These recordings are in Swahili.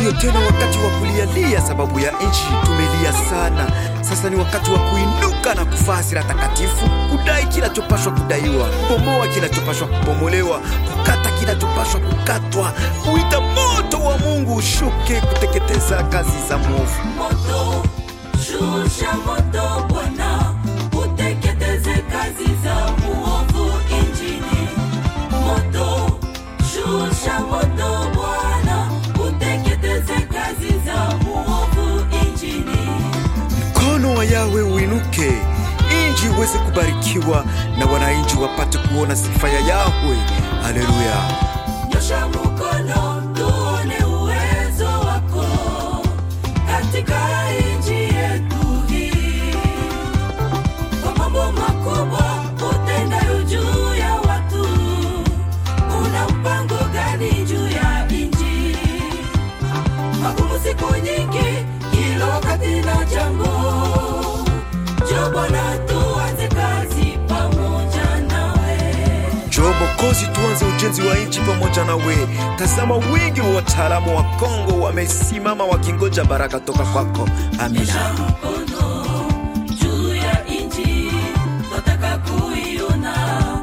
Siyo tena wakati wa kulialia sababu ya nchi, tumelia sana. Sasa ni wakati wa kuinuka na kufaa sira takatifu, kudai kinachopashwa kudaiwa, kubomoa kinachopashwa kubomolewa, kukata kinachopashwa kukatwa, kuita moto wa Mungu ushuke kuteketeza kazi za mwovu. moto shusha moto bwana uteketeze kazi za muovu injini moto shusha moto bwana uteketeze kazi za muovu injini Mkono wa Yawe uinuke, inji iweze kubarikiwa na wananchi wapate kuona sifa ya Yahwe. Haleluya! nyosha mkono tuone uwezo wako katika nchi yetu hii kwa mambo makubwa utendayo juu ya watu una mpango gani juu ya nchi magumu siku nyingi kila wakati na jambo jo bwana tuanze kazi pamoja nawe Njoo Mokozi, tuanze ujenzi wa nchi pamoja nawe. Tazama, wingi wa wataalamu wa Kongo wamesimama wakingoja baraka toka kwako. Amina. Nyosha mkono juu ya nchi, twataka kuiona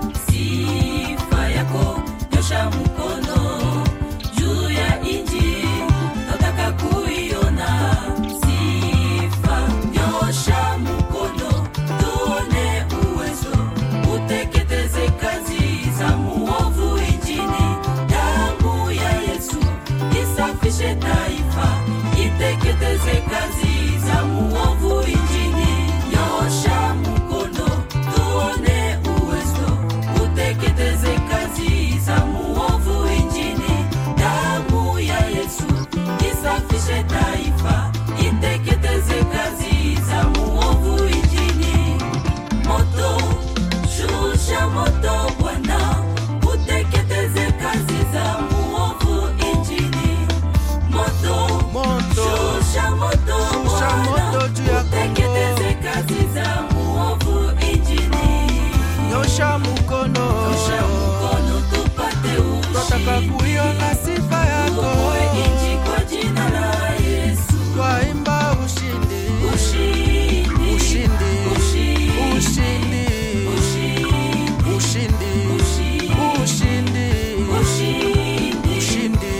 sifa yako. Nyosha mkono juu ya nchi, twataka kuiona sifa. Nyosha mkono tuone uwezo, uteketeze kazi za muovu nchini. Damu ya Yesu isafishe taifa, iteketeze kazi za muovu nchini. Nyosha mkono tuone uwezo, uteketeze kazi za muovu nchini. Damu ya Yesu isafishe taifa, iteketeze kazi za muovu nchini. Moto, shusha moto Bwana, uteketeze kazi za muovu nchini. Moto, Moto, shusha moto shusha Bwana, moto juu ya Kongo. uteketeze kazi za muovu nchini. nyosha mkono, Shusha mkono tupate twataka ushindi. kuiona sifa yako, Tuokoe nchi kwa jina la Yesu. twaimba ushindi, Ushindi, ushindi, ushindi, ushindi, ushindi, ushindi, ushindi, ushindi, ushindi, ushindi,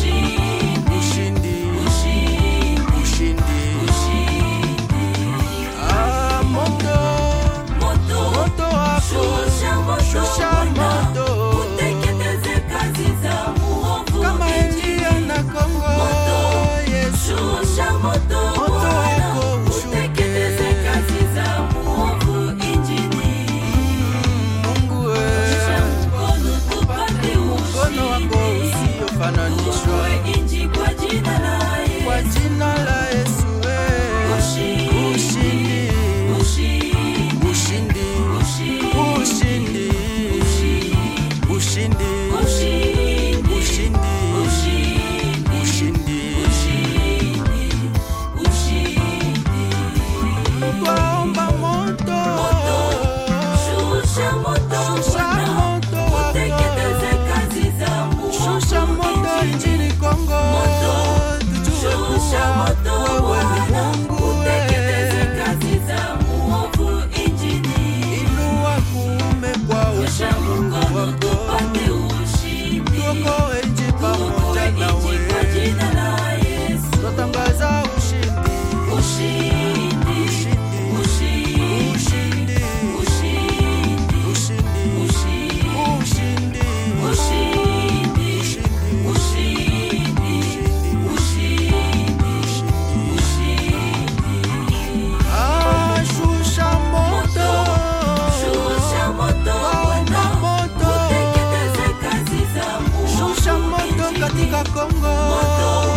ushindi, ushindi, ushindi, ushindi. Ah, moto, moto, moto wako, shusha moto, shusha Bwana, moto. uteketeze kazi za muovu kama nchini. Elia na Kongo, Moto, Yesu. Shusha moto, Moto Bwana, wako ushuke. uteketeze kazi za muovu nchini. Mungu Shusha wewe, mkono tupate mkono wako ushindi. usiofananishwa Tuokoe nchi kwa jina la kwa Yesu. jina la Yesu wewe. Ushindi, Ushindi, ushindi, ushindi, ushindi, ushindi, ushindi, ushindi, ushindi, ushindi, ushindi. ushindi. Twaomba moto, Shusha moto, shusha Bwana, moto uteketeze wako, kazi za muovu shusha moto nchini. nchini Kongo, Moto, tujue Shusha kuwa moto, wewe ni Bwana, Mungu uteketeze wewe. kazi za muovu nchini. Inua kuume kwa Nyosha ushindi mkono wako, tupate ushindi. tuokoe nchi pamoja Tuokoe nchi nawe. kwa jina la Yesu. Twatangaza ushindi, Ushindi, ushindi, ushindi, ushindi, ushindi, ushindi, ushindi, ushindi, ushindi, ushindi, ushindi, ushindi. Ah, shusha moto, Shusha moto, Waomba Bwana, moto, uteketeze kazi za muovu shusha moto nchini. katika Kongo, Moto,